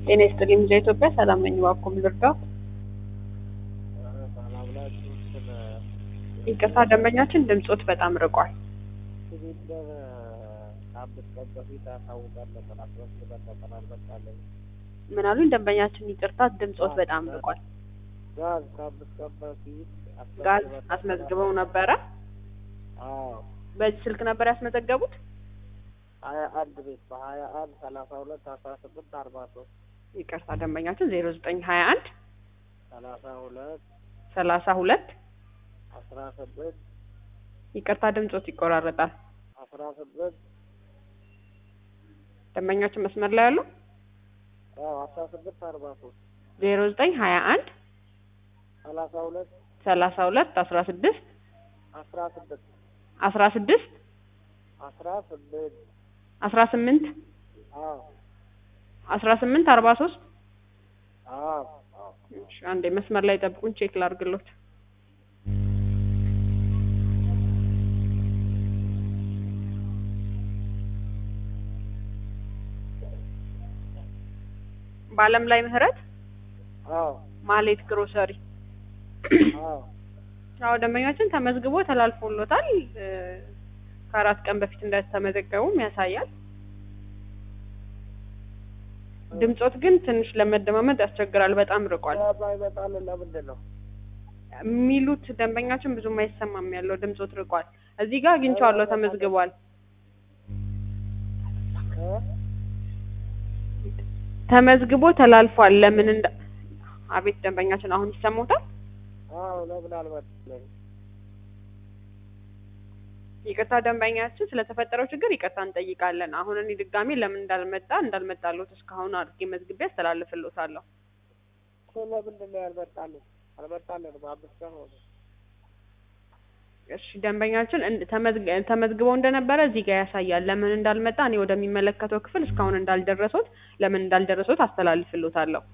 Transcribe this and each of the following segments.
ጤና ይስጥልኝ ልጄ ኢትዮጵያ ሰላም ነኝ። እባክዎ ምን ልርዳው? ሰላም ናችሁ? ስለ ይቅርታ ደንበኛችን ድምጾት በጣም ርቋል። ሲሊንደር ከአምስት ቀን በፊት አሳውቀን ነበር፣ አስመዝግበን ነበር፣ አልመጣልንም። ምን አሉኝ? ደንበኛችን ይቅርታ ድምጾት በጣም ርቋል። ጋዝ ከአምስት ቀን በፊት ጋዝ አስመዝግበን አስመዝግበው ነበረ። አዎ በዚህ ስልክ ነበር ያስመዘገቡት? ሀያ አንድ ቤት በሀያ አንድ ሰላሳ ሁለት አስራ ስምንት አርባ ሶስት ይቅርታ ደንበኛችን ዜሮ ዘጠኝ ሀያ አንድ ሰላሳ ሁለት ሰላሳ ሁለት አስራ ስምንት ይቅርታ ድምጾት ይቆራረጣል። አስራ ስምንት ደንበኛችን መስመር ላይ ያሉ አዎ አስራ ስምንት አርባ ሶስት ዜሮ ዘጠኝ ሀያ አንድ ሰላሳ ሁለት ሰላሳ ሁለት አስራ ስድስት አስራ ስምንት አስራ ስድስት አስራ ስምንት አስራ ስምንት አዎ አስራ ስምንት አርባ ሶስት አዎ አዎ እሺ አንዴ መስመር ላይ ጠብቁን ቼክ ላድርግሎት። በአለም ላይ ምህረት አዎ ማሌት ግሮሰሪ አዎ አዎ ደንበኛችን ተመዝግቦ ተላልፎሎታል እ ከአራት ቀን በፊት እንደተመዘገቡም ያሳያል። ድምጾት ግን ትንሽ ለመደማመጥ ያስቸግራል፣ በጣም ርቋል። ባይመጣልን ለምንድን ነው? የሚሉት ደንበኛችን ብዙም አይሰማም ያለው ድምጾት ርቋል። እዚህ ጋር አግኝቼዋለሁ ተመዝግቧል። እ? ተመዝግቦ ተላልፏል። ለምን እንደ አቤት ደንበኛችን አሁን ይሰሙታል? አዎ ለምን አልመጣልንም? ይቅርታ ደንበኛችን ስለተፈጠረው ችግር ይቅርታ እንጠይቃለን። አሁን እኔ ድጋሜ ለምን እንዳልመጣ እንዳልመጣሎት እስካሁን አድርጌ መዝግቤ አስተላልፍሎታለሁ። እኮ ለምንድን ነው ያልመጣልን? አልመጣልንም። አምስት ቀን ሆነ። እሺ ደንበኛችን እንድ- ተመዝግ- ተመዝግበው እንደነበረ እዚህ ጋር ያሳያል። ለምን እንዳልመጣ እኔ ወደሚመለከተው ክፍል እስካሁን እንዳልደረሱት ለምን እንዳልደረሱት አስተላልፍሎታለሁ።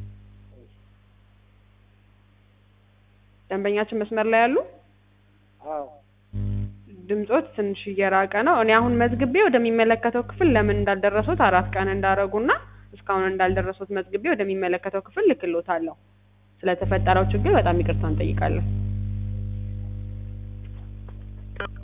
ደንበኛችን መስመር ላይ ያሉ አዎ ድምጾት ትንሽ እየራቀ ነው። እኔ አሁን መዝግቤ ወደሚመለከተው ክፍል ለምን እንዳልደረሱት አራት ቀን እንዳረጉና እስካሁን እንዳልደረሱት መዝግቤ ወደሚመለከተው ክፍል ልክሎታለሁ። ስለተፈጠረው ችግር በጣም ይቅርታ እንጠይቃለን።